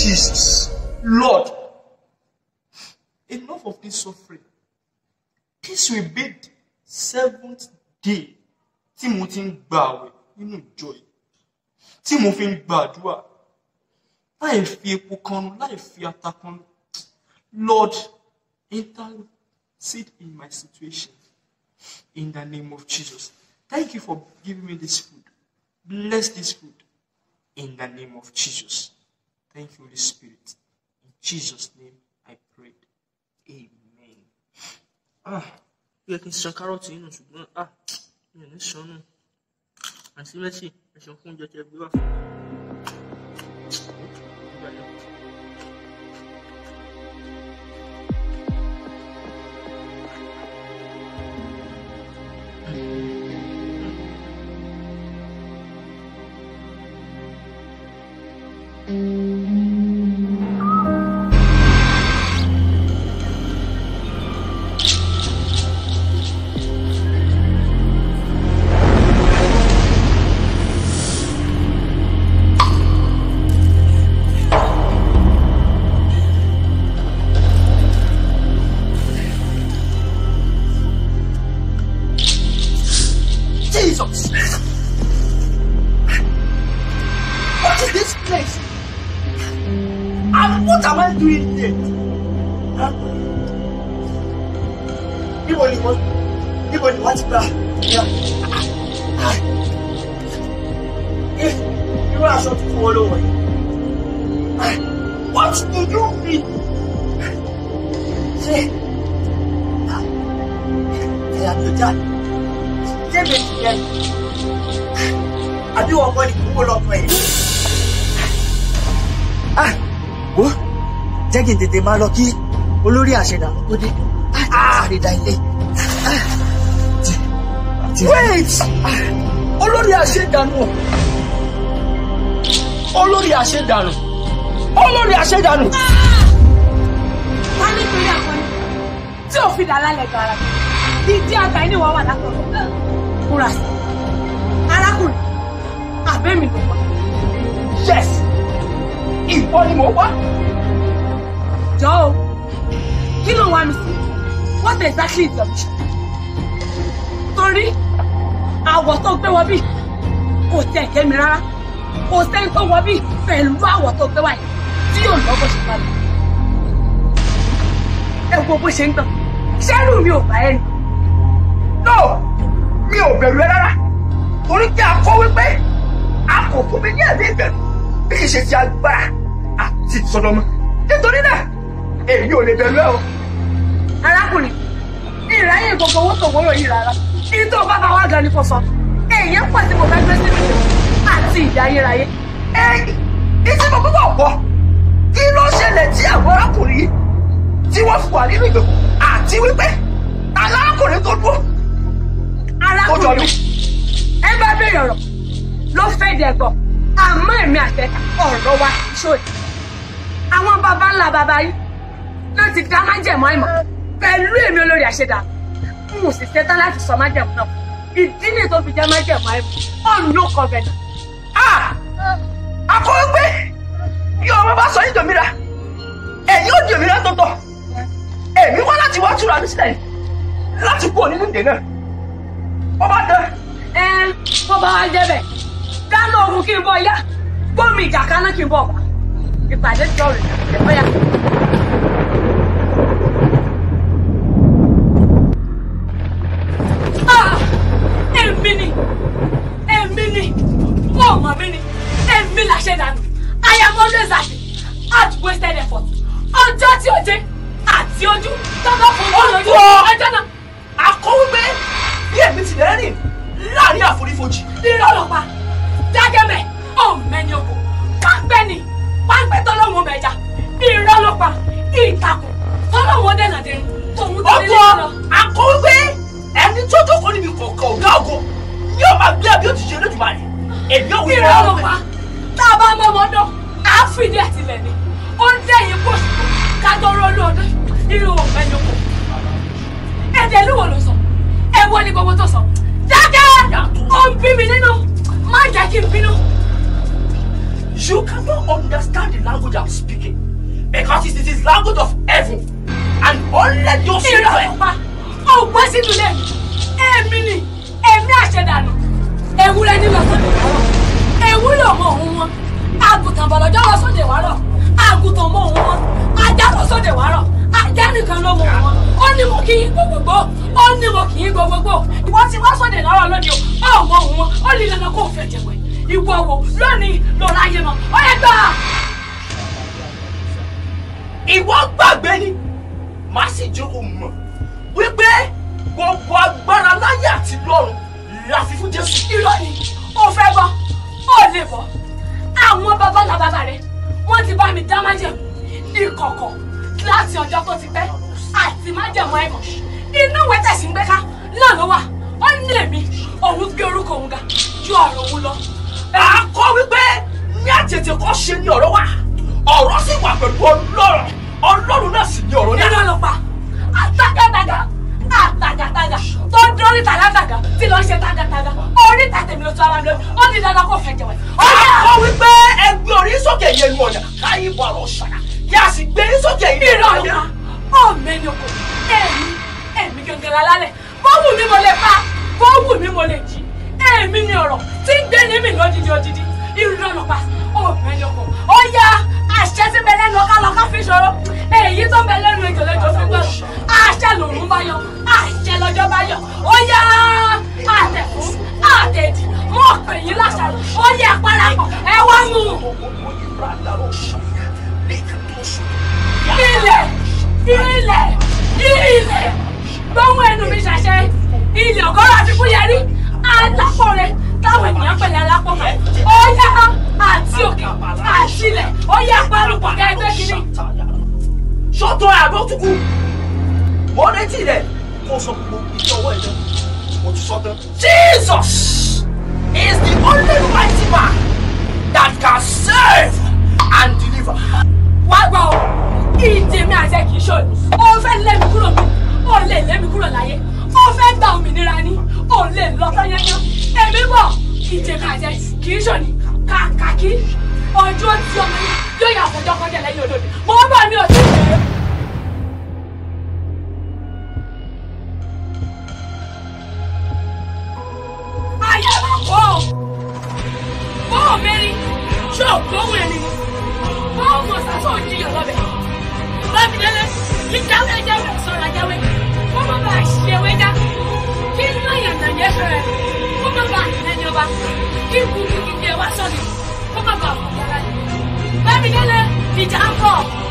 Jesus. Lord, enough of this suffering. This will be the seventh day tí mo ti ń gba àwẹ̀ nínú ìjọ yìí. Tí mo fi ń gbàdúrà. Láì fi epo kanu, láì fi ata kanu. Lord, intercede in my situation. In the name of Jesus. Thank you for giving me this food. Bless this food. In the name of Jesus. Thank you, Holy Spirit. In Jesus' name I prayed. Amen. Ah, ó yẹ kí n ṣan kárọ̀tì nínú ṣùgbọ́n ah, mi ò ní ṣan nù. Àǹtí Mẹ́sì, ẹ ṣeun fún oúnjẹ tí ẹ gbé wá fún mi. Nígbà yẹn. Jesus! What is this place? And what am I doing here? Huh? Níbo ni wọ́n níbo ni wọ́n ti gbà? Irú aṣọ tuntun wo ló wọ̀ yìí? What do you mean? Ṣé ẹ̀yà tó jáde? Jẹ́mi ti yẹ. Àbí wọ́n kọ́ ni kúkú lọ́kọ̀ ẹ̀? Ah, wo jẹ́ kí n tètè máa lọ kí olórí àṣẹdànù tó dé. Ah, sáré da ilé. Ah, ti- ti- Wait! Olórí àṣẹdànù. Olórí àṣẹdànù. Olórí àṣẹdànù. ta ní torí àkọni tí ò fi dà lálẹ́ gara ìdí àgbà yìí ni wọ́n wà látọ̀rọ̀ múra sí arákùnrin àbẹ́mi ló wà Yes! Ìwọ ni mo wá. jọ o kí ló wá mi sí what exactly is your mission torí àwọ̀ tó gbé wọ bí kò tẹ̀ kẹ́ mi rárá kò sẹ́ni tó wọ bí pẹ̀lú àwọ̀ tó gbé wá yìí tí yóò lọ́ bó ṣe padà ẹ wo bó ṣe ń gbọ̀n ṣẹ́rù mi ò bá ẹni. No! Mi ò bẹ̀rù ẹ rárá. Torí pé a kọ́ wípé a kò fún mi ní ẹ̀mí ìbẹ̀rù bí kì í ṣe ti agbára àti ìsọdọmọ. Nítorí náà, èmi ò lè bẹ̀rù ẹ o. arákùnrin ìráyè gbogbo owó tó wọ́rọ̀ yìí rárá kí tó bá bá wá gan ni kò sọ èyí ń pọ̀ tí mo fẹ́ gbé sínú ìlú àti ìdí ayérayé Ẹ̀yìn ìtí mo gbọ́dọ̀ gbọ́. Kí ló ṣẹlẹ̀ tí àwọn arákùnrin yìí tí wọ́n fi wà nínú ìgbèkùn àti wípé alákùnrin tó dúró tó jọ mí. arákùnrin ẹ bá béèrè ọ̀rọ̀ ló fẹ́ dẹ̀gbọ̀ àmọ́ èmi àtẹ̀ka ọ̀rọ̀ wa ṣòyí àwọn baba ńlá baba yìí náà ti dá májẹ̀mú àìmọ̀ pẹ̀lú èmi olórí àṣẹdá n ò sì ṣetán láti sọ májẹ̀mú náà ìdí nìyí tó fi jẹ́ májẹ̀mú àìmọ̀ on no covenant Ah! Akọ̀wé pé bí ọmọ bá sọ yín dòmìnira, ẹ̀yin ó di òmìnira tó tọ̀. Èmi wá láti wá túra mi sílẹ̀ láti kúrò nínú ìdè náà. Wọ́n bá dán. ẹ bó bá wá jẹ́ bẹ́ẹ̀ dáná ogun kí n bọ̀ yá gbómi ìjà kaná kí n bọ̀ wá ìpàdé tí ọ̀rẹ́ ẹ̀ bọ́yá. Ah! èmi ni èmi ni ọmọ mi ni èmi là ṣe dànù I am always happy at wasted effort ọjọ́ tí ó jẹ́ àti ojú tọ́gbà fún mi lójú ọjọ́ náà Akọ̀wé pé bí èmi ti lẹ́ rìn láàrin àforífojì. irọ́ ló pa dágẹ́mẹ̀ ọ̀mẹ́ni oko pápẹ́ ni pápẹ́ tọ́lọ́wọ́ mẹ́ja irọ́ ló pa ìtàkùn tọ́lọ́wọ́ dènà dé tòun tó nílé Ọkọ̀ lọ. akọ̀wé pé ẹni tó jókòó níbi kọ̀ọ̀kan ọ̀gá ògo yóò máa gbé abí òtítì olódùmarè. Èmi ò wí irọ́ ló pa tá a bá mọ́ ọmọdọ́ á fìdí ẹ̀ tilẹ̀ ni ó ń dẹ̀yìn pọ̀ṣù ká tó rọ́ọ̀lù ọdún irú ọ̀mẹ́ni oko. ẹ̀jẹ̀ ló wò ló sọ ẹ̀wọ́ ni gbogbo tó sọ dákẹ́ ó ń bí mi nínú má jẹ́ kí n bínú. You cannot understand the language I'm speaking because it is language of heaven and only those who irọ́ know. pupa ọgbọ́n sínú ilé mi èmi ni èmi àṣẹdànù ewúrẹ́ nílò sóde wárọ̀ ewúrẹ́ ọmọ òun wọn àgùntàn bọ̀lọ́jọ́ lọ sóde wárọ̀ àgùntàn mọ òun wọn ajá lọ sóde wárọ̀ ajá nìkan ló mọ òun wọn ó ní mo kì í gbogbogbò ó ní mo kì í gbogbogbò ìwọ ti wá sóde lọ́rọ̀ lónìí o ó mọ òun wọn ó ní dandan kó o fẹ́ jẹ̀wẹ̀ ìwọ wo lónìí ló láyé mọ́ ó yẹ gbà. ìwọ gbàgbé ni màá sì jẹ́ kó mọ̀ wípé gbogbo agbára láyé àti lọ́run la fi fún Jésù. irọ́ ni ó fẹ́ bọ́ ó lè bọ́ àwọn bàbá ńlá bàbá rẹ̀ wọ́n ti bá mi dá májẹ̀mú ìkọ̀kọ̀ láti ọjọ́ tó ti pẹ́ àti májẹ̀mú ẹ̀gàn inú ìwé tẹ̀sí ń gbé ká náà ló wà ó ní èmi òun gbé orúkọ òun ga ju ọ̀rọ̀ òun lọ. a kọ wípé ní àtètè kọ́ ṣe ni ọ̀rọ̀ wà ọ̀rọ̀ sì wà pẹ̀lú ọlọ́run ọlọ́run náà sì ni ọ̀rọ̀ nínú náà. ló pa àtàgàtàgà àtàgàtàgà tó ń dórí tàgàtàgà tí lọ́ọ́ ṣe tàgàtàgà orí tàtẹ̀mí ló tó ara lórí ó ní dandan kó fẹ́ jẹ̀wẹ̀. ó a yà kọ wípé ẹgbẹ́ orí sókè yẹn nu ọ̀nà káyé bọ̀ ọ̀rọ̀ ṣàyà kí a sì gbé sókè yìí irọ́ ọ̀la ọ̀mẹ́ni oko èmi èmi gẹ́gẹ́rẹ́ alálẹ̀ bó wù mí mo lè pa bó wù mí mo lè jí èmi ni ọ̀rọ̀ tí ń gbé ní mi lódìdí odidi irọ́ ọ̀lọ́pàá ọ̀mẹ́ni oko ó yá àṣẹ tí bẹ lẹ́nu ọ̀ká lọ́ká fi ṣòro èyí tó bẹ lẹ́nu ìjọlẹ́jọ fi gbọ́dọ̀ àṣẹ lòrùn bá yọ àṣẹ lọ́jọ́ bá yọ ó yá àtẹ̀fún àtẹ̀dì mọ̀ pè yín láṣàrò ó yẹ parapọ̀ ẹ wá mú ilẹ̀ ilẹ̀ ilẹ̀ gbóhùn ẹnu mi ṣàṣẹ ilẹ̀ ọgọ́rọ̀ àti fúyẹ́rí alápọ̀rẹ́ táwọn ènìyàn pẹ̀lẹ́ alápọ̀mọ́ ó yá àti òkè àti ilẹ̀ ó yá parupọ̀ ká ẹgbẹ́ kìíní. sọ́tọ̀ àbọ̀ tukú mo retí rẹ̀ kó sọ gbogbo ìjọwọ́ ẹ̀ lẹ́nu mo ti sọ tán. Jesus is the only mighty man that can save and deliver. wá gbọ́ ọ ìdè mi àti ẹ̀ kìí ṣòro ó fẹ́ lé mi kúrò mi ó lè lé mi kúrò láyé ó fẹ́ gba òmìnira ni ó lè lọ tányányán èmi bọ̀ ìdè mi àti ẹ̀ kìí ṣòní kàkàkí ọjọ́ tí ọmọ yẹn yóò yà fọjọ́ kọjá lẹ́yìn olóde mo bọ̀ mi ò tí ì dé. ayé máa kọ́ ọ bó o mẹ́rin ṣé o gbóhùn ẹni ni báwo mọ̀ sáfọ̀ òjìyàn lọ́bẹ̀ bámidélé ìjáwé jáwé sọ̀rọ̀ jáwé kó má bàa ṣe ewé já kí iná yànnà yẹ fẹ́rẹ̀ kó má bàa ẹni ọba kí kúkú kíkẹ́ wá sọ́ni kó má bàa fún yàrá yìí bámidélé ìjà ń bọ̀.